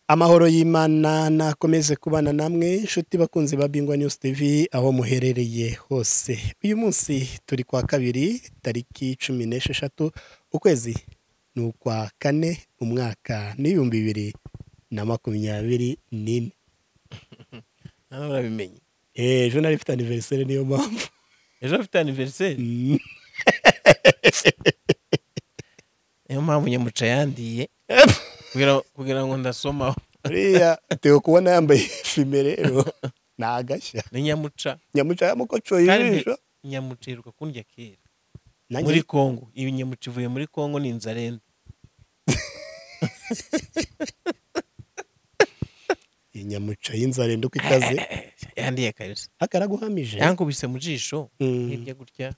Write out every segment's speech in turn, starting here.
amahoro y'imana nakomeze kubana namwe inshuti bakunzi ba bingwa news tv aho muherereye hose uyu munsi turi kwa kabiri tariki cumi n'esheshatu ukwezi ni ukwa kane umwaka n'ibihumbi bibiri na makumyabiri n'ine nawe urabimenye ejo nari mfite aniveriseri niyo mpamvu ejo afite aniveriseri niyo mpamvu nyamuca yandiye kugira- kugira ngo ndasomaho uriya teo kubona yambaye fime rero ni agashya ni nyamuca nyamuca yamukocoye Kandi- ijisho nyamuca iheruka kundya kera nanjye muri kongo iyi nyamuca ivuye muri kongo ni inzarenda iyi nyamuca y'inzara uko ikaze yandiye kabisa akaraguhamije yankubise mu jisho Mm. hirya gutya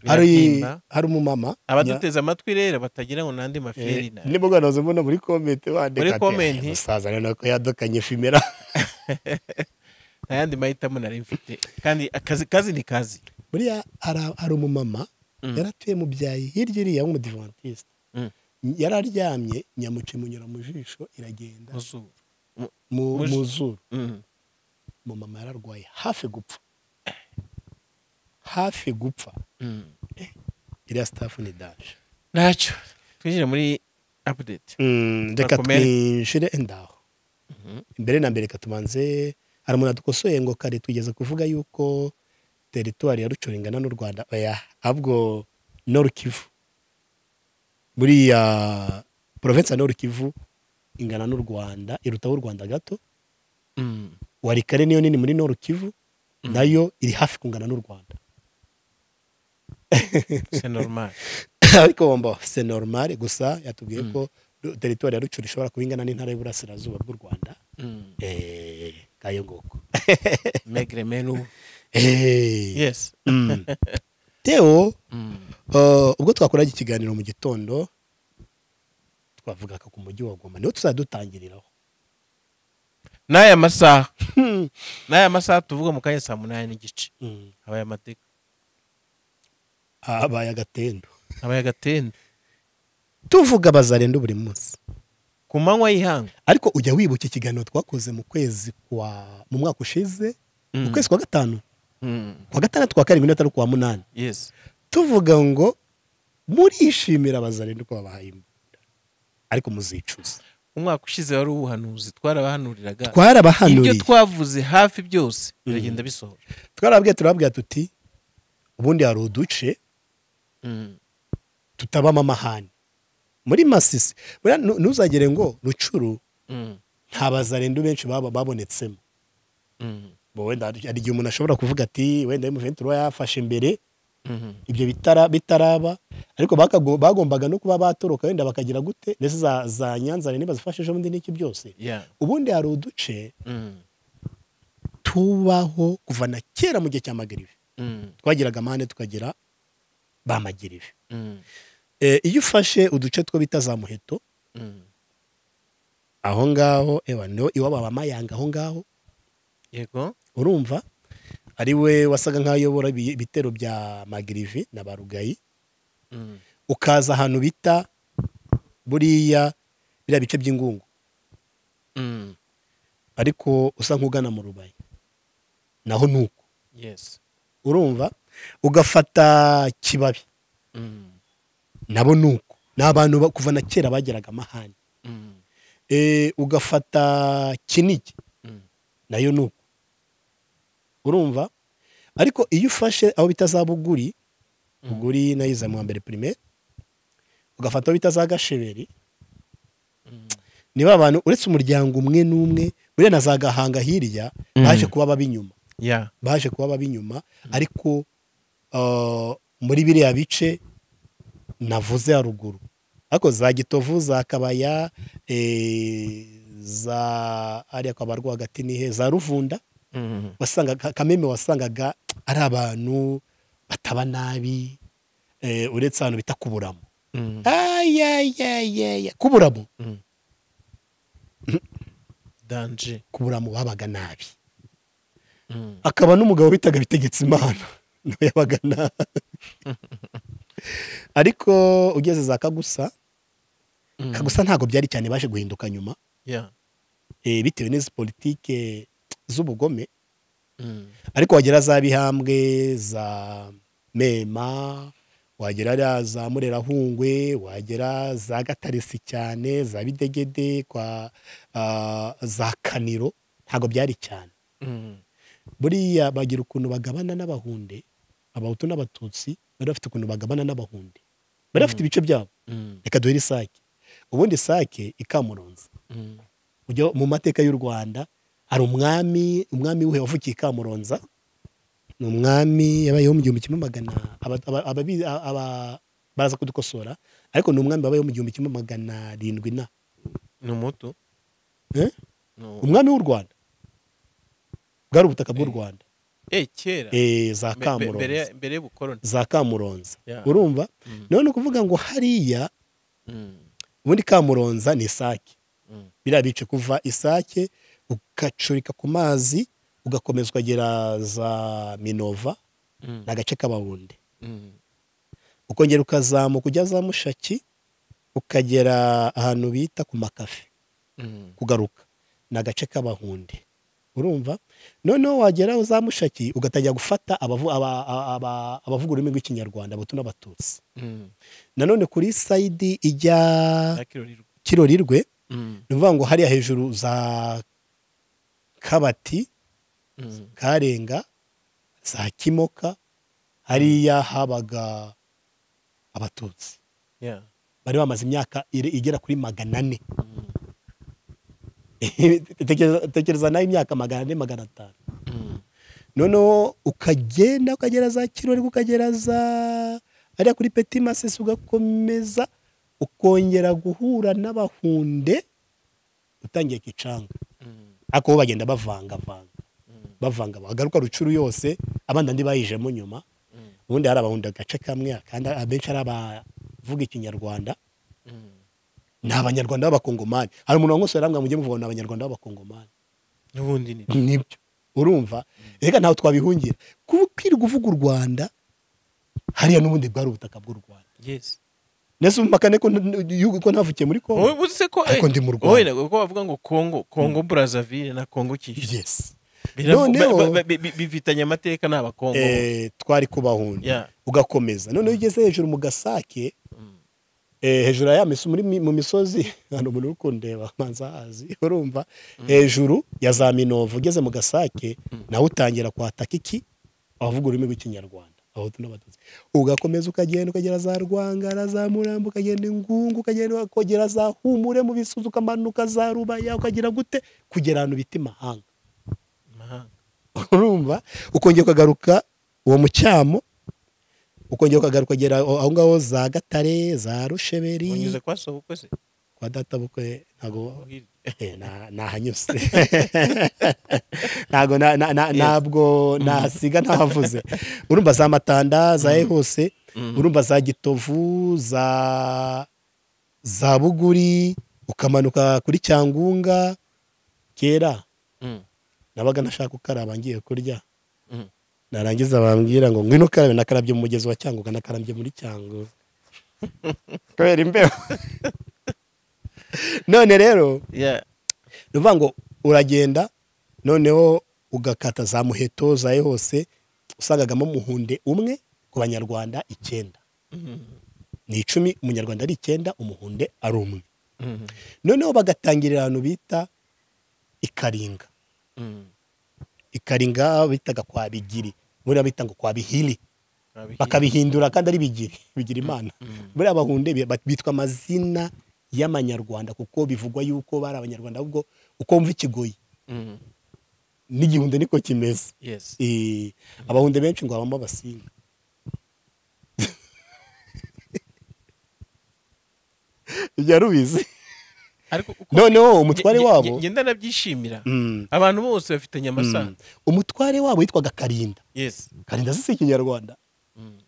hari birabyimba hari umumama abaduteze amatwi rero batagira ngo nandi maferi na ni bwo nazo mbona muri komenti bandika Muri ati, comment. "Eh, musaza rero ko yadukanye fimera nta yandi mahitamo nari mfite kandi akazi kazi ni kazi buriya hari- hari umumama Mm. yaratuye mu byayi hirya iriya w'umudivantiste Mm. yari aryamye nyamuce imunyura mu jisho iragenda muzuru mu mu mu ji- zuru Mm. umumama yararwaye hafi gupfa hafi gupfa Mm. iriya sitafu ni daje ntacyo twinjire muri apudeti Mm, reka Bakomere. twinjire ndaho mbere na mbere reka tubanze hari umuntu adukosoye ngo kare tugeze kuvuga yuko teritwari ya rucoro ingana n'u rwanda oya ahubwo noru kivu buriya porovensi ya noru kivu ingana n'u rwanda irutaho u rwanda gato Mm. wari kare niyo nini muri noru kivu Mm. nayo iri hafi kungana n'u rwanda c'est normal ariko wumva se normal gusa yatubwiye ko teritwari ya rucoro ishobora kuba ingana n'intara y'uburasirazuba bw'u rwanda Mm. eh kayo nguko maigre menu Eh. yes Mm. Theo Mm. uh, ubwo twakoraga ikiganiro mu gitondo twavugaga ku mujyi wa Goma niho tuzadutangiriraho n'aya masaha n'aya masaha tuvuga mu kanya saa munani n'igice Mm. habaye amateka habaye agatendo habaye agatende tuvuga bazarenda buri munsi ku manywa y'ihangu ariko ujya wibuka ikiganiro twakoze mu kwezi kwa mu mwaka ushize mu Mm. kwezi kwa gatanu Mm. kwa gatandatu kwa karindwi n'atari kwa munani yes tuvuga ngo murishimira bazarenda uko babahaye imbunda ariko muzicuza umwaka ushize wari uwuhanuzi twarabahanuriraga ibyo twarabahanuriye twavuze hafi byose biragenda bisohora twarabwiye turababwira tuti ubundi hari uduce Mm. tutabamo amahane muri masisi buriya nu- ntuzagere ngo rucuru Mm. nta bazarenda benshi baba babonetsemo Mm. Bo wenda hari hari igihe umuntu ashobora kuvuga ati wenda emuventi ruba yafashe imbere Mm. ibyo bitara bitaraba ariko bakago- bagombaga no kuba batoroka wenda bakagira gute ndetse za, za nyanza niba zifashe ejo bundi n'iki byose yeah ubundi hari uduce Mm. tubaho kuva na kera mu gihe cya magirive Mm. twagiraga amahane tukagira ba magirive Mm. Eh, iyo ufashe uduce two bita za muheto Mm. aho ngaho ewa niho iwabo aba mayanga aho ngaho yego urumva ari we wasaga nk'aho ayobora ibi- ibitero bya magirivi na barugayi Mm. ukaza ahantu bita buriya biriya bice by'ingungu Mm. ariko usa nk'ugana mu rubayi naho ni uko yes urumva ugafata kibabi Mm. nabo ni uko ni abantu ba- kuva na kera bagiraga amahane Mm. Eh, ugafata kinigi Mm. nayo ni uko urumva ariko iyo ufashe aho bita za buguri Mm. buguri nayo iza mu wa mbere primaire ugafata aho bita za gasheberi Mm. niba abantu uretse umuryango umwe n'umwe buriya na za gahanga hirya baje Mm. kuba ab'inyuma yeah baje kuba ab'inyuma ariko uh, muri biriya bice navuze haruguru ariko za gitovu za kabaya eh, za ariya kabarwa hagati ni he za ruvunda Mm. wasangaga kameme wasangaga ari abantu bataba nabi eh, uretse ahantu bita kuburamo Mm. ayayayaya kuburamo Mm. danje kuburamo babaga nabi Mm. akaba n'umugabo bitaga bitegetse imana nawe yabaga nabi ariko ugeze za kagusa Mm. kagusa ntabwo byari cyane baje guhinduka nyuma yeah eh, bitewe n'izi politike z'ubugome Mm. ariko wagera za bihambwe za mema wagera ariya za murerahungwe wagera za gataresi cyane za bidegede kwa ah, za kaniro ntabwo byari cyane Mm. buriya bagira ukuntu bagabana n'abahunde abahutu n'abatutsi bari bafite ukuntu bagabana n'abahunde bari bafite ibice byabo Mm. reka duhere isake ubundi isake ikamuronza Mm. ujya mu mateka y'u rwanda hari umwami umwami w'uhe wavukiye i kamuronza ni umwami yabayeho mu gihumbi kimwe magana aba- aba- ababi- aba- aba- baraza kudukosora ariko ni umwami wabayeho mu gihumbi kimwe magana arindwi na ni umutu Eh? Ni uwo. umwami w'u rwanda bwari ubutaka bw'u rwanda eh kera Eh, za Mbe- mbe- mbere kamuronza ya- mbere y'ubukoroni za kamuronza Yeah. urumva Mm. none ni ukuvuga ngo hariya Mm. ubundi kamuronza ni isake Mm. biriya bice kuva isake ugacurika ku mazi ugakomeza ukagera za minova Mm. ni agace k'abahunde Mm. ukongera ukazamuka ujya za mushaki ukagera ahantu bita ku makafe Mm. kugaruka ni agace k'abahunde urumva noneho wagera za mushaki ugatangira gufata abavu- aba- aba- aba- abavuga ururimi rw'ikinyarwanda abahutu n'abatutsi Mm. nanone kuri sayidi ijya Za Kirorirwa. kirorirwe Mm. ni ukuvuga ngo hariya hejuru za kabati Mm. karenga za kimoka hariya habaga abatutsi Yeah. bari bamaze imyaka ire- igera kuri magana ane Mm. Tekereza- tekereza nawe imyaka magana ane magana atanu Mm. noneho ukagenda ukagera za kirori ukagera za hariya kuri peti masisi ugakomeza ukongera guhura n'abahunde utangiye kicanga Mm. ariko bo bagenda bavangavanga Mm. bavanga bagaruka rucuru yose abandi andi bayijemo nyuma Mm. ubundi hari abahunda agace kamwe kandi abenshi ari abavuga ikinyarwanda Mm. ni abanyarwanda b'abakongomani hari umuntu wamwose yarambwa mujye muvuga ngo ni abanyarwanda b'abakongomani n'ubundi ni nibyo urumva reka ntawe twabihungira kubwirwa uvuga u rwanda hariya n'ubundi bwari ubutaka bw'u rwanda yes nese umpakane ko yuko ko ntavukiye muri wowe kongo uzi se ko ariko eh, ndi mu wowe rwanda na- uko bavuga ngo kongo kongo brazzaville na kongo kishi yes Biravu- Noneho- ba- ba- ba- bi- bifitanye amateka n'abakongo Eh, twari kubahunda Yeah. ugakomeza noneho iyo ugeze hejuru mu gasake Mm. Eh, hejuru ya miso muri mi- mu misozi hano umuntu uri kundeba manza hazi urumva hejuru ya za minovu ugeze mu gasake nawe utangira kwataka iki abavuga ururimi rw'ikinyarwanda abahutu n'abatutsi ugakomeza ukagenda ukagera za rwangara za murambo ukagenda ingungu ukagenda ukagera za humure mu bisuzi ukamanuka za rubaya ukagira gute kugera ahantu bita imahanga Mahanga. urumva ukongera ukagaruka uwo mucyamo ukongera ukagaruka ukagera aho ngaho za gatare za rusheberi unyuze kwa sobukwe se kwa data bukwe ntabwo Hirya. eh, na- nahanyuze ntabwo na- na- na- ntabwo nahasiga ntahavuze urumva za matanda za hose Mm. urumva za gitovu za za buguri ukamanuka kuri cyangunga kera Mm. nabaga nashaka ukaraba ngiye kurya Mm. narangiza bambwira ngo ngwino ukarabe nakarabye mu mugezi wa cyanguga nakarabye muri cyanguga kubera imbeho none rero Yeah. ni ukuvuga ngo uragenda noneho ugakata za muheto zawe hose usangagamo umuhunde umwe ku banyarwanda icyenda Mm. ni icumi umunyarwanda ari icyenda umuhunde ari umwe Mm. noneho bagatangirira ahantu bita ikaringa Mm. ikaringa bitaga kwa bigiri buriya bita ngo kwa bihiri Babihi- bakabihindura kandi ari bigiri bigira imana Mm. buriya abahunde bi- bat- bitwa amazina y'amanyarwanda kuko bivugwa yuko bari abanyarwanda ahubwo uko wumva ikigoyi Mm. n'igihunde niko kimeze yes Eh, abahunde benshi ngo habamo abasinga byari ubizi ariko uko- noneho umutware nge- nge- wabo nge ndanabyishimira Mm, abantu bose bafitanye amasano mm. umutware wabo yitwaga karinda yes karinda si ikinyarwanda Mm.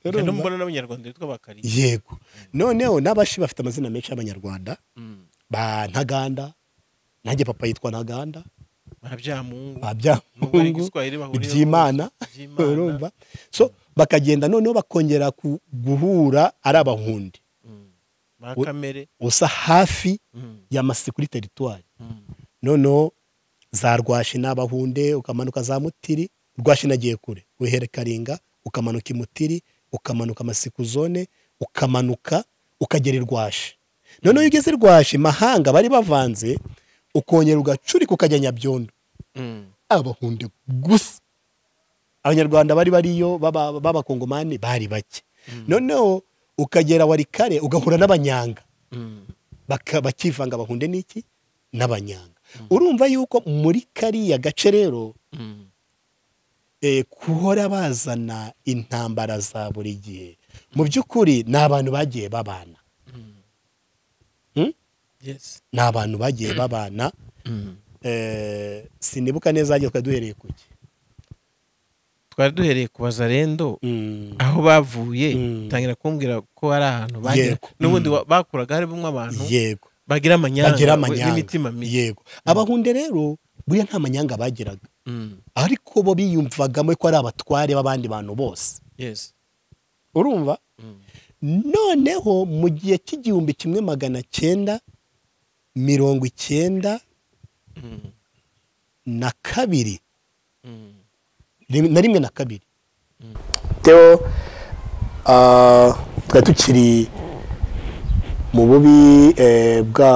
Urumva? Ngenda mbona n'abanyarwanda bitwa bakari yego noneho n'abashi bafite amazina menshi y'abanyarwanda Mm. ba ntaganda nanjye papa yitwa ntaganda ba byamungu ba nubwo byamungu ari igiswahili bahurira iby'imana urumva so bakagenda noneho bakongera ku- guhura ari abahundi ba kamere usa hafi Mm. ya masi kuri teritwari Mm. noneho za rwashi n'abahunde ukamanuka za mutiri rwashi nagiye kure wihera karinga ukamanuka imutiri ukamanuka amasiku zone ukamanuka ukagera irwashi noneho iyo ugeze irwashi mahanga bari bavanze ukongera ugacurika ukajya nyabyondo Mm. abahunde gusa abanyarwanda bari bariyo baba- b'abakongomani bari bake noneho ukagera warikare ugahura n'abanyanga Mm. baka- bakivanga abahunde n'iki n'abanyanga urumva yuko muri kariya gace rero Mm. eh, guhora bazana intambara za buri gihe mu by'ukuri ni abantu bagiye babana Yes. ni abantu bagiye babana Mm. eh, sinibuka neza hagiye twari duhereye ku ki twari duhereye ku bazarendo Mm, aho bavuye Mm. tangira kumbwira ko hari ahantu bagera Yego. n'ubundi wa- bakuraga harimo abantu yego bagira amanyanga bagira we- n'imitima amanyanga mibi yego abahunde rero buriya nta manyanga bagiraga Mm. ariko bo biyumvagamo ko ari abatware b'abandi bantu bose Yes. urumva Mm. noneho mu gihe cy'igihumbi kimwe magana cyenda mirongo icyenda Mm. na kabiri Mm. rim- na rimwe na kabiri Mm. teo ah, twari tukiri mu bubi eh, bwa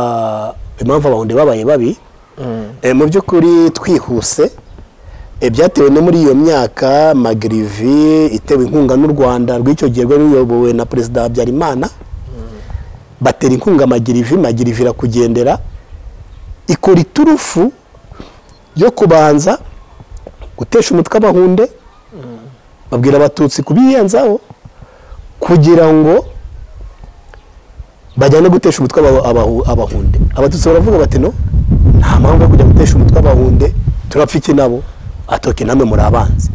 impamvu abahunde babaye babi Mm. Eh, mu by'ukuri twihuse eh, byatewe no muri iyo myaka magirivi itewe inkunga n'u rwanda rw'icyo gihe rwari ruyobowe na perezida habyarimana batera inkunga magirivi magirivi irakugendera ikora iturufu yo kubanza gutesha umutwe abahunde babwira abatutsi kubiyenzaho kugira ngo bajyane gutesha umutwe aba- abahu- abahunde abatutsi baravuga bati no nta mpamvu yo kujya gutesha umutwe abahunde turapfa iki nabo atoke namwe muri abanzi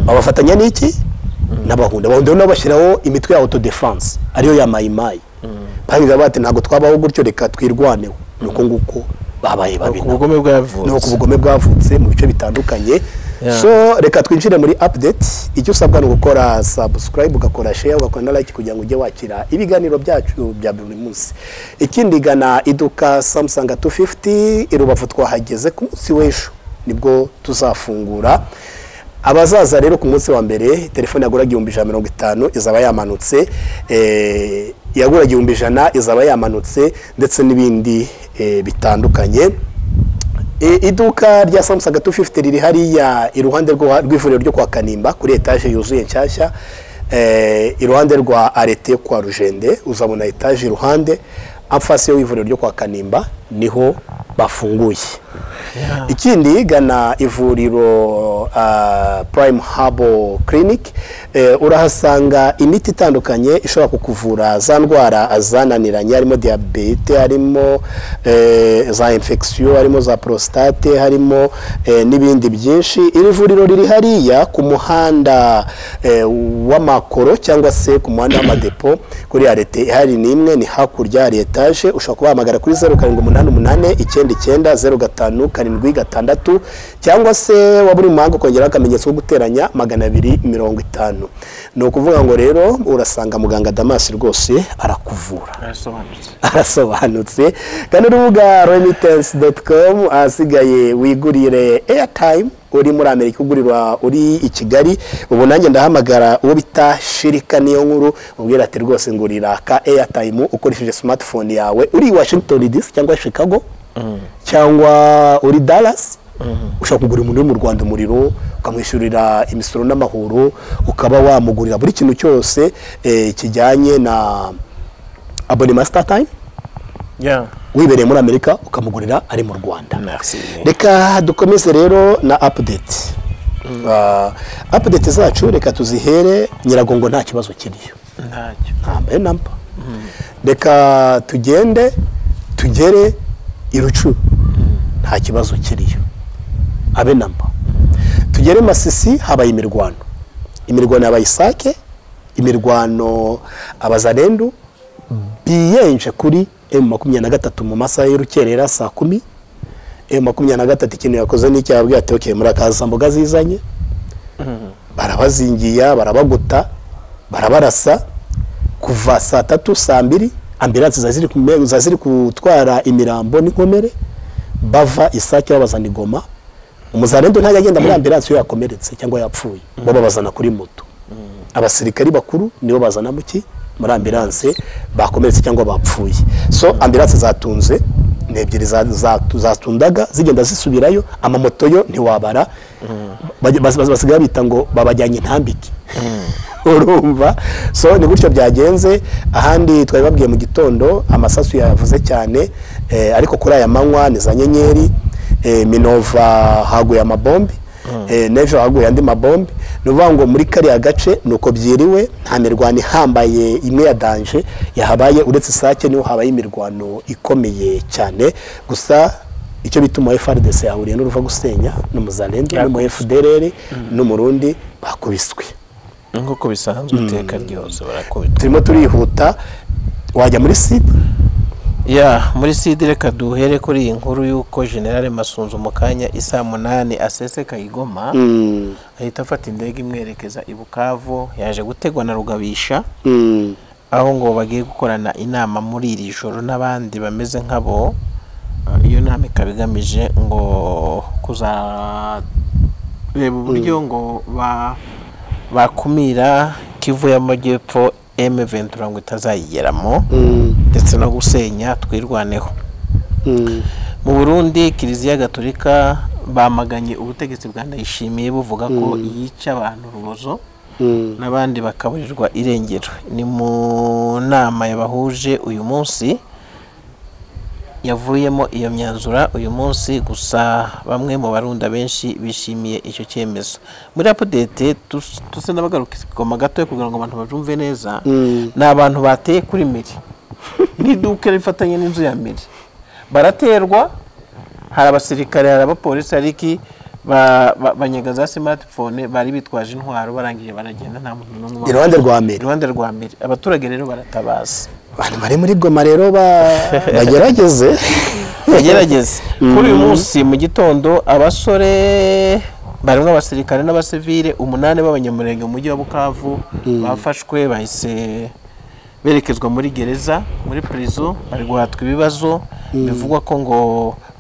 babafatanya n'iki n'abahunde abahunde bo nabo bashyiraho imitwe ya autodefense ariyo ya mayimayi barangiza bati ntabwo twabaho gutyo reka twirwaneho ni uko nguko babaye babi ku nabo. bugome bwavutse ni uko ubugome bwavutse mu bice bitandukanye Yeah. so reka twinjire muri update icyo usabwa ni ugukora subscribe ugakora share ugakora na like kugira ngo ujye wakira ibiganiro byacu bya buri munsi ikindi gana iduka samsung 250 i rubavu twahageze ku munsi w'ejo nibwo tuzafungura abazaza rero ku munsi wa mbere telefone yagura igihumbi ijana na mirongo itanu izaba yamanutse eh, iyagura igihumbi ijana izaba yamanutse ndetse n'ibindi eh, bitandukanye E, iduka rya samusanga 250 riri hariya iruhande rwa- rw'ivuriro ryo kwa kanimba kuri etaje yuzuye nshyashya eh, iruhande rwa arete yo kwa rujende uzabona etaje iruhande amfasi y'ivuriro ryo kwa kanimba niho bafunguye Yeah. ikindi gana ivuriro ah, prime habo clinic eh, urahasanga imiti itandukanye ishobora kukuvura za ndwara zananiranye harimo diyabete harimo eh, za infection harimo za prostate harimo eh, n'ibindi byinshi iri vuriro riri hariya ku muhanda eh, w'amakoro cyangwa se ku muhanda w'amadepo kuri arete ihari n'imwe ni hakurya hari etaje ushobora kubahamagara kuri zeru karindwi umunani umunani icyenda icyenda zeru gatanu karindwi gatandatu cyangwa se waba uri mu mahanga ukongeraho akamenyetso ko guteranya magana abiri mirongo itanu ni ukuvuga ngo rero urasanga muganga damasi rwose arakuvura arasobanutse arasobanutse gana urubuga remittance com ahasigaye wigurire airtime uri muri amerika ugurirwa uri i kigali ubu nanjye ndahamagara uwo bita shirika niyo nkuru ubwira ati rwose ngurira ka airtime ukoresheje smartphone yawe uri i washington dc cyangwa chicago cyangwa uri dallas ushobora kugura umuntu uri mu rwanda umuriro ukamwishyurira imisoro n'amahoro ukaba wamugurira buri kintu cyose eh, kijyanye na abonema sitatime yeah wibereye muri amerika ukamugurira ari mu rwanda merci reka dukomeze rero na apudeti apudeti zacu reka tuzihere nyiragongo nta kibazo kiriyo ntacyo ntambaye namba reka tugende tugere i rucu nta kibazo kiriyo abe namba tugere masisi habaye imirwano imirwano yabaye isake imirwano abazarendu biyenje kuri emu makumyabiri na gatatu mu masaha y'urukerera saa kumi emu makumyabiri na gatatu ikintu yakoze n'icyaha yababwiye ati okeye murakaza mboga zizanye barabazingiya barabaguta barabarasa kuva saa tatu saa mbiri ambiransi ziba ziri ku- ziba ziri gutwara imirambo n'inkomere bava isake babazana igoma umuzarendo ntajya agenda muri ambiransi iyo yakomeretse cyangwa yapfuye bo babazana kuri moto abasirikari bakuru nibo bazana mu ki muri ambiranse bakomeretse cyangwa bapfuye so ambiranse zatunze ni ebyiri za- za- zatundaga zigenda zisubirayo amamoto yo ntiwabara Bajya- bas- bas- basigaye bita ngo babajyanye intambike urumva so ni gutyo byagenze ahandi twari babwiye mu gitondo amasasu yavuze cyane eh, ariko kuri aya manywa ni za nyenyeri eh, minova haguye amabombi eh, n'ejo haguye andi mabombi ni ukuvuga ngo muri kariya gace ni uko byiriwe nta mirwano ihambaye imwe ya danje yahabaye uretse isake niho habaye imirwano ikomeye cyane gusa icyo bita umu FRDC yahuriye n'uruva gusenya n'umuzalendo n'umu FDLR n'umurundi bakubiswe nk'uko bisanzwe iteka ryose barakubita turimo turihuta wajya muri site ya muri sidi reka duhere kuri iyi nkuru y'uko generale masunzu mu kanya isaa munani aseseka igoma Mm, ahita afata indege imwerekeza i bukavu yaje gutegwa na rugabisha mm, aho ngo bagiye gukorana inama muri iri joro n'abandi bameze nk'abo Eh, iyo nama ikaba igamije ngo kuzareba uburyo ngo ba- bakumira kivu y'amajyepfo M23 ngo itazayigeramo mm, ndetse no gusenya twirwaneho mm, mu burundi kiliziya gatolika bamaganye ubutegetsi bwa ndayishimiye buvuga ko yica abantu urubozo mm, n'abandi bakaburirwa irengero ni mu nama yabahuje uyu munsi yavuyemo iyo myanzura uyu munsi gusa bamwe mu barunda benshi bishimiye icyo cyemezo muri apudete dusa n'abagaruka igoma gatoya kugira ngo abantu babyumve neza Mm. ni abantu bateye kuri miri n'iduka rifatanye n'inzu ya miri baraterwa hari abasirikare hari abapolisi hari iki ba- ba- banyaga za smartphone bari bitwaje intwaro barangije baragenda nta muntu n'umwe wabashije. Iruhande rwa mbere. iruhande rwa mbere abaturage rero baratabaza abantu bari muri goma rero ba- bagerageze bagerageze kuri uyu munsi mu gitondo abasore barimo abasirikare n'abasivile umunani b'abanyamurenge mu mujyi wa bukavu bafashwe bahise berekezwa muri gereza muri prison bari guhatwa ibibazo bivugwa ko ngo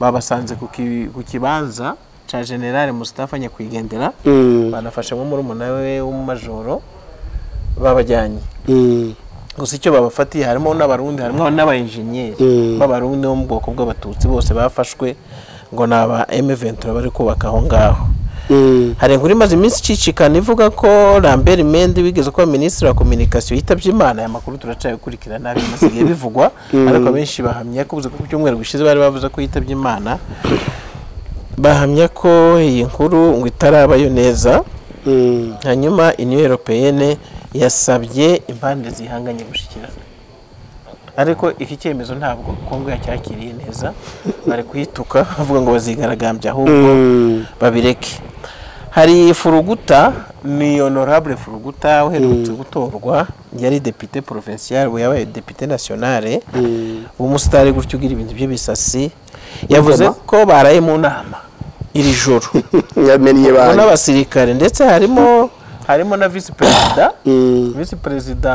babasanze ku ki- ku kibanza cya generale Mustafa nyakwigendera Mm, banafashemo murumuna we w'umumajoro babajyanye mm, gusa icyo babafatiye harimo n'abarundi harimo n'abayenjenyeri Mm. b'abarundi bo mu bwoko bw'abatutsi bose bafashwe ngo ni aba M23 bari kubaka aho ngaho mm, hari inkuru imaze iminsi icicikana ivuga ko Lambert Mende wigeze kuba minisitiri wa kominikasiyo yitabye Imana aya makuru turacyakurikira nabi basigaye bivugwa ariko abenshi bahamya ko ubuze ko ku cyumweru gishize bari bavuze ko yitabye Imana bahamya ko iyi nkuru ngo itarabayo neza mm. hanyuma uniyo europeyene yasabye impande zihanganye gushyikirana ariko iki cyemezo ntabwo kongo yacyakiriye neza bari kuyituka bavuga ngo bazigaragambya ahubwo Mm, babireke hari furuguta ni honorable furuguta uherutse gutorwa yari depite provincial we yabaye depite nationale umusitari gutyo ugira ibintu by'ibisasi yavuze Ngoma. ko baraye mu nama iri joro yamennye harimo banki n'abasirikare ndetse harimo harimo na visi perezida Mm. visi perezida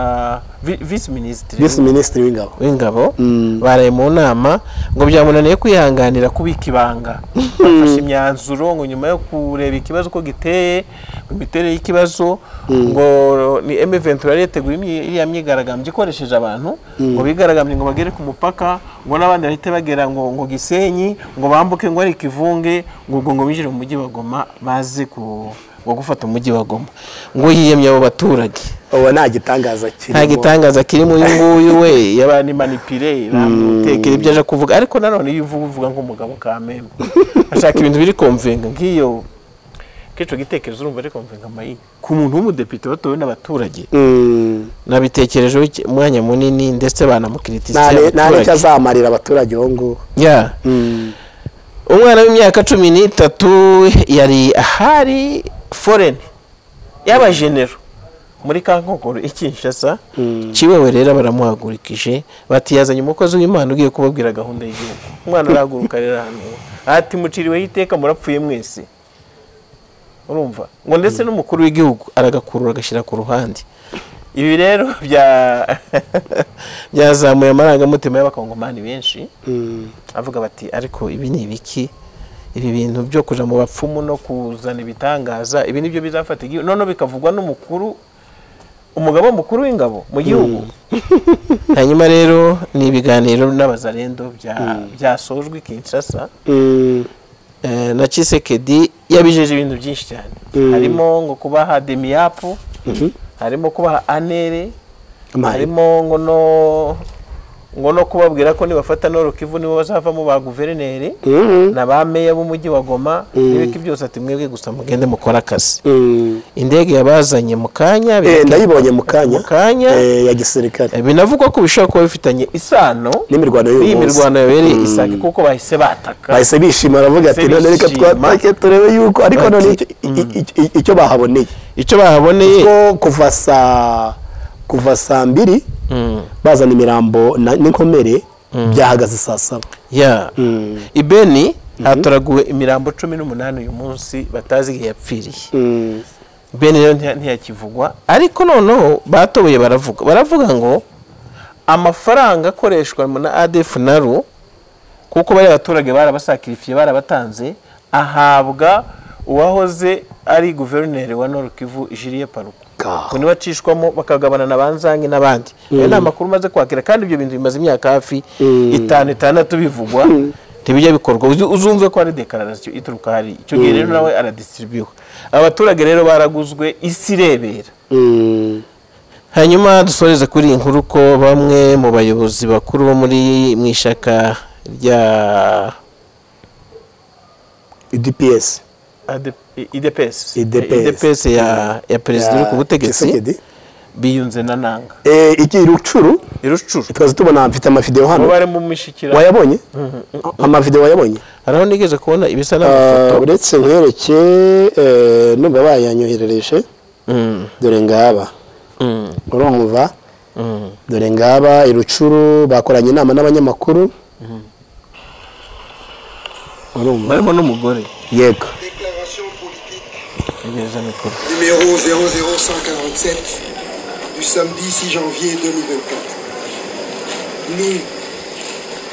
vi- visi minisitiri visi minisitiri w'ingabo w'ingabo baraye mu nama ngo byamunaniye kwihanganira kubika ibanga bafashe imyanzuro ngo nyuma yo kureba ikibazo uko giteye imiterere y'ikibazo ngo ni M23 yari yateguye imyi- iriya myigaragambyo ikoresheje abantu ngo bigaragambye ngo bagere ku mupaka ngo n'abandi bahite bagera ngo ngo Gisenyi ngo bambuke ngo ari ikivunge ngo ubwo ngo binjire mu mujyi wa Goma baze ku ngo gufata umujyi wa Goma ngo yiyemye abo baturage ubu nta gitangaza kirimo nta gitangaza kirimo uyu nguyu we y'abandi manipire bamutekera ibyo aje kuvuga ariko nanone iyo uvuga uvuga nk'umugabo kamembe ashaka ibintu biri komvenga nk'iyo kicyo gitekerezo urumva ari komvenga amayi ku muntu w'umudepite batowe n'abaturage Mm. nabitekerejeho iki- umwanya munini ndetse Nta ne- banamukiritisiye nta n'icyo abaturage azamarira abaturage uwo nguwo Yeah. Mm. umwana w'imyaka cumi n'itatu yari ahari foreni y'abajenero muri kankokoro i kinshasa kiwewe rero baramuhagurikije bati yazanye umukozi w'imana ugiye kubabwira gahunda y'igihugu umwana arahaguruka rero ahantu ati muciriweho iteka murapfuye mwese urumva ngo ndetse n'umukuru w'igihugu aragakurura agashyira ku ruhande ibi rero bya- byazamuye amarangamutima y'abakongomani benshi avuga bati ariko ibi ni ibiki ibi bintu byo kuja mu bapfumu no kuzana ibitangaza ibi nibyo bizafata igihugu noneho bikavugwa n'umukuru umugabo mukuru w'ingabo mu gihugu hanyuma rero ni ibiganiro n'abazarendo bya- byasojwe kinshasa Eh, na Chisekedi yabijeje ibintu byinshi cyane Mm. harimo ngo kubaha demiyapu harimo kubaha anere Amahirwe. harimo ngo no ngo no kubabwira ko nibafata Nord Kivu nibo bazavamo ba guverineri na ba meya b'umujyi wa Goma n'ibiki byose ati mwebwe gusa mugende mukora akazi indege yabazanye mu kanya Eh, bigenda- ndayibonye mu kanya mu kanya eh, ya gisirikare Eh, binavugwa ko bishobora kuba bifitanye isano n'imirwano y'uyu n'iyi munsi mirwano yabereye Mm. isake kuko bahise bataka bahise bishima baravuga ati Bahise none reka bishima." twatake turebe yuko ariko Bati, none icyo- i- i- i- icyo bahaboneye icyo bahaboneye ko kuva saa kuva saa mbiri Mm. bazana imirambo na- n'inkomere byahagaze saa saba ya Mm. ibeni hatoraguwe imirambo cumi n'umunani uyu munsi batazi igihe yapfiriye Mm. ibeni rero ntiya- ntiyakivugwa ariko noneho batoboye baravuga baravuga ngo amafaranga akoreshwa na adefu na ru kuko bariya baturage barabasakirifiye barabatanze ahabwa uwahoze ari guverineri wa Nord Kivu jiriye paruku Ka. ngo niba acishwamo bakagabana na banzange n'abandi ayo ni amakuru umaze kwakira kandi ibyo bintu bimaze imyaka hafi itanu itandatu bivugwa ntibijya bikorwa Uzi- uzumve ko hari dekararasiyo ituruka hari icyo gihe rero nawe aradisiribiyuha abaturage rero baraguzwe isi irebera Mm. hanyuma dusoreze kuri iyi nkuru ko bamwe mu bayobozi bakuru bo muri mu ishaka rya UDPS IDPS. idps idps ya ya perezida uri ku Ya butegetsi Tshisekedi. biyunze na nanga Eh, iki rucuru irucuru twaza tubona mfite amavideo bo hano barimo mishyikirano wayabonye amavideo wayabonye hari aho nigeze kubona ibisa n'amafoto Ah, uretse nkwereke eh, numva bayanyoherereje Mm, dore ngaba mm, urumva mm. dore ngaba irucuru bakoranye inama n'abanyamakuru urumva barimo n'umugore yego Déclaration politique yegereza mikoro numéro 00147 du samedi 6 janvier 2024. Nous,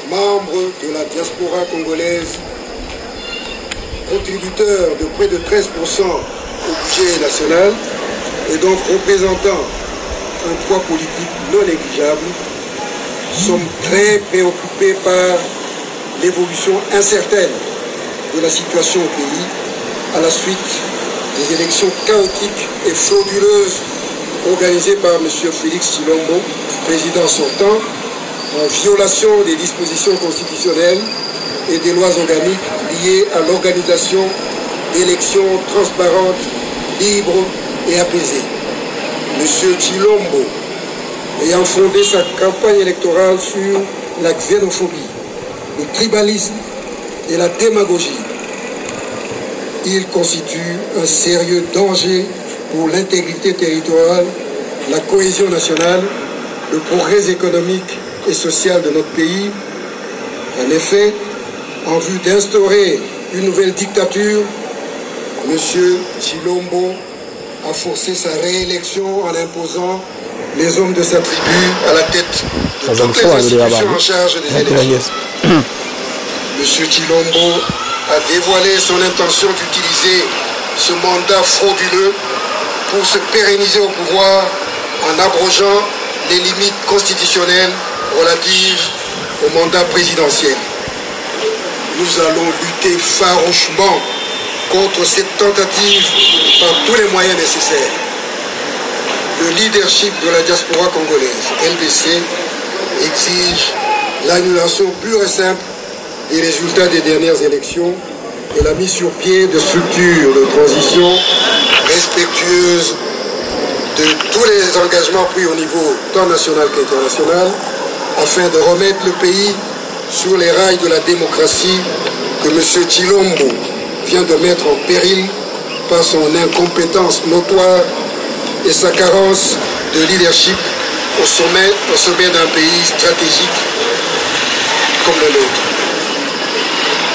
membres de la diaspora congolaise, contributeurs de près de 13% au budget national et donc représentant un poids politique non négligeable, sommes très préoccupés par l'évolution incertaine de la situation au pays à la suite des élections chaotiques et frauduleuses organisées par M. Félix Chilombo, président sortant, en violation des dispositions constitutionnelles et des lois organiques liées à l'organisation d'élections transparentes, libres et apaisées. M. Chilombo, ayant fondé sa campagne électorale sur la xénophobie, le tribalisme et la démagogie. Il constitue un sérieux danger pour l'intégrité territoriale, la cohésion nationale, le progrès économique et social de notre pays. En effet, en vue d'instaurer une nouvelle dictature, M. Chilombo a forcé sa réélection en imposant les hommes de sa tribu à la tête de Ça, ça me toutes les fait un délire institutions là-bas. en charge des élections. M. Chilombo a dévoilé son intention d'utiliser ce mandat frauduleux pour se pérenniser au pouvoir en abrogeant les limites constitutionnelles relatives au mandat présidentiel. Nous allons lutter farouchement contre cette tentative par tous les moyens nécessaires le leadership de la diaspora congolaise, LDC, exige l'annulation pure et simple des résultats des dernières élections et la mise sur pied de structures de transition respectueuses de tous les engagements pris au niveau tant national qu'international afin de remettre le pays sur les rails de la démocratie que M. Chilombo vient de mettre en péril par son incompétence notoire et sa carence de leadership au sommet, au sommet d'un pays stratégique comme le nôtre.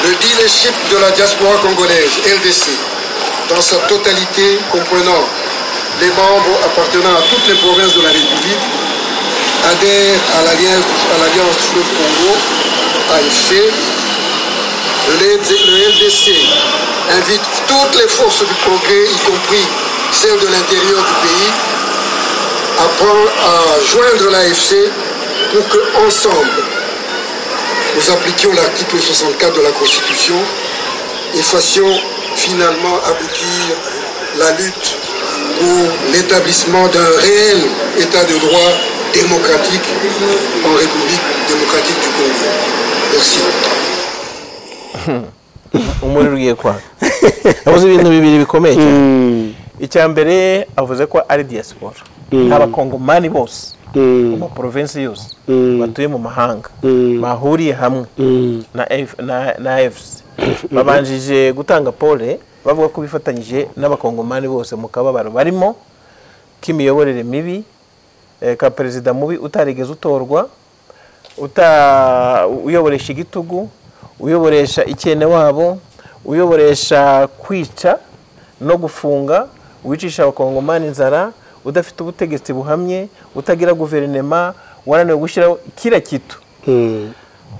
Le leadership de la diaspora congolaise, LDC, dans sa totalité comprenant les membres appartenant à toutes les provinces de la République adhèrent à l'Alliance à l'Alliance Fleuve Congo, AFC. Le LD le LDC invite toutes les forces du progrès, y compris celles de l'intérieur du pays, à, prendre- à joindre l'AFC pour que, ensemble, nous appliquions l'article 64 de la Constitution et fassions finalement aboutir la lutte pour l'établissement d'un réel état de droit démocratique en République démocratique du Congo. Merci. umuriro ugiye kwaka yavuze ibintu bibiri bikomeye cyane icya mbere avuze ko ari diaspora abakongomani bose mu maporovensi yose batuye mu mahanga bahuriye hamwe na F- na- na efuse babanjije gutanga pole bavuga ko bifatanyije n'abakongomani bose mu kababaro barimo k'imiyoborere mibi eh, ka perezida mubi utarigeze utorwa uta uyoboresha igitugu uyoboresha icyene wabo uyoboresha kwica no gufunga wicisha abakongomani inzara udafite ubutegetsi buhamye utagira guverinema wananiwe gushyiraho kira kitu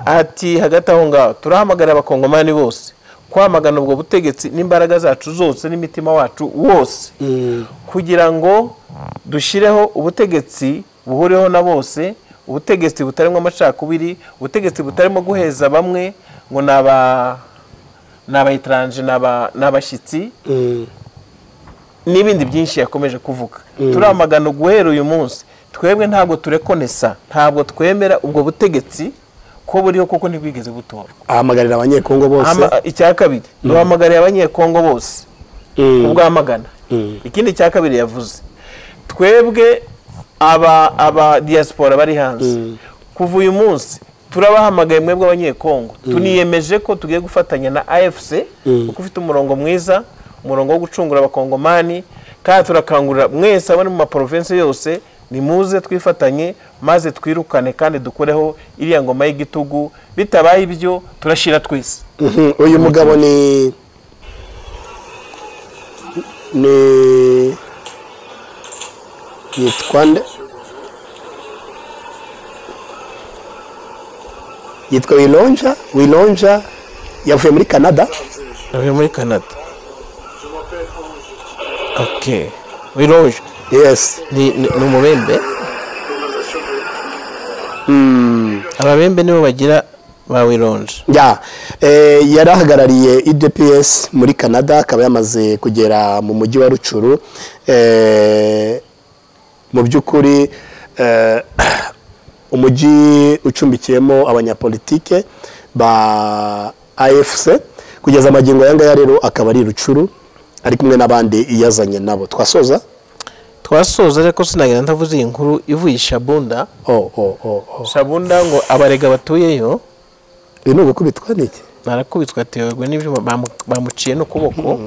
ati hagati aho ngaho turahamagarira abakongomani bose kwamagana ubwo butegetsi n'imbaraga zacu zose n'imitima wacu wose kugira ngo dushyireho ubutegetsi buhuriweho na bose ubutegetsi butarimo amacakubiri ubutegetsi butarimo guheza bamwe ngo ni aba ni abayitaranje ni aba- ni abashyitsi n'ibindi byinshi yakomeje kuvuga turamagana guhera uyu munsi twebwe ntabwo turekonesa ntabwo twemera ubwo butegetsi ko buriho kuko ntibwigeze butorwa ahamagarira abanyekongo bose Ama- icya kabiri duhamagariye abanyekongo bose Mm. kubwamagana ikindi cya kabiri yavuze twebwe aba aba diaspora bari hanze kuva uyu munsi turabahamagaye mwebwe abanyekongo tuniyemeje ko tugiye gufatanya na afc kuko ufite umurongo mwiza umurongo wo gucungura abakongomani kandi turakangurira mwese abari mu maporovensi yose nimuze twifatanye maze twirukane kandi dukoreho iriya ngoma y'igitugu bitabaye ibyo turashira twese Mhm, uyu mugabo ni ni yitwa nde yitwa wilonja wilonja yavuye muri canada Yavuye muri Canada. Ok. Wiroje. yes Ni, ni, ni umubembe. Ababembe nibo bagira ba wironje. ya eh, yari ahagarariye idps muri canada akaba yamaze kugera mu mujyi wa rucuru eh, mu by'ukuri eh, umujyi ucumbikiyemo abanyapolitike ba afc kugeza amagingo aya ngaya rero akaba ari i rucuru ari kumwe n'abandi iyazanye nabo twasoza Twasoza ariko sinagira ntavuze iyi nkuru ivuye i Shabunda. oh, oh, oh, oh. Shabunda ngo abarega batuyeyo uyu ni ugukubitwa n'iki narakubitwa atewe n'ibyuma bamu- bamuciye n'ukuboko.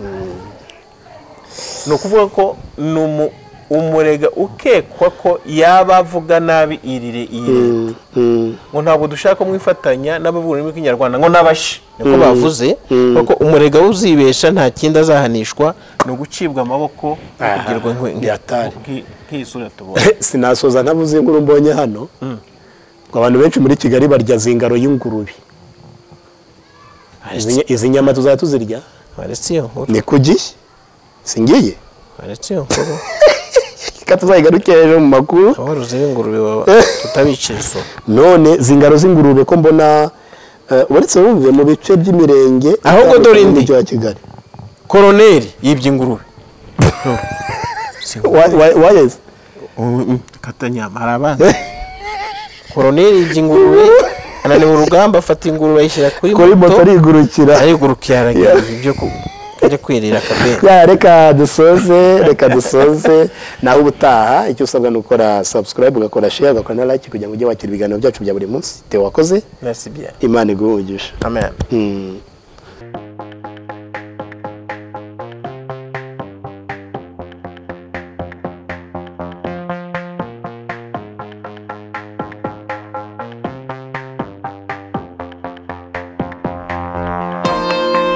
Ni ukuvuga ko ni umu- umurega ukekwa ko yaba avuga nabi irire iyi leta. Mm, mm, ngo ntabwo dushaka mwifatanya n'abavuga ururimi rw'ikinyarwanda ngo n'abashi niko bavuze kuko umurega uzibesha nta kindi azahanishwa ni ugucibwa amaboko no Aha, kugirwa nkwe- yatari. nk'i- nk'iyi sura tubonye sinasoza ntavuze inkuru mbonye hano ngo abantu benshi muri kigali barya zingaro y'ingurube Izi nya- izi nyama tuzajya tuzirya waretse iyo nkuru ni ku gihe singiye waretse iyo nkuru reka tuzayigaruke hejuru mu makuru aborozi b'ingurube baba tutabicira izuba none zingaro z'ingurube ko mbona eh, uretse wumve mu bice by'imirenge Ahubwo itandukanye dore indi. y'umujyi wa kigali koroneri yibye ingurube Wa- wa- wayeze katanyama hari abandi koroneri yibye ingurube ananiwe urugamba afata ingurube ayishyira kuri moto arigurukira arigurukira aragira ibyo ku- ajya kwirira akabere Ya, reka dusoze reka dusoze nawe ubutaha icyo usabwa ni ukora subscribe ugakora share ugakora na like kugira ngo ujye wakira ibiganiro byacu bya buri munsi Theo wakoze merci bien imana iguhungisha amen Mm.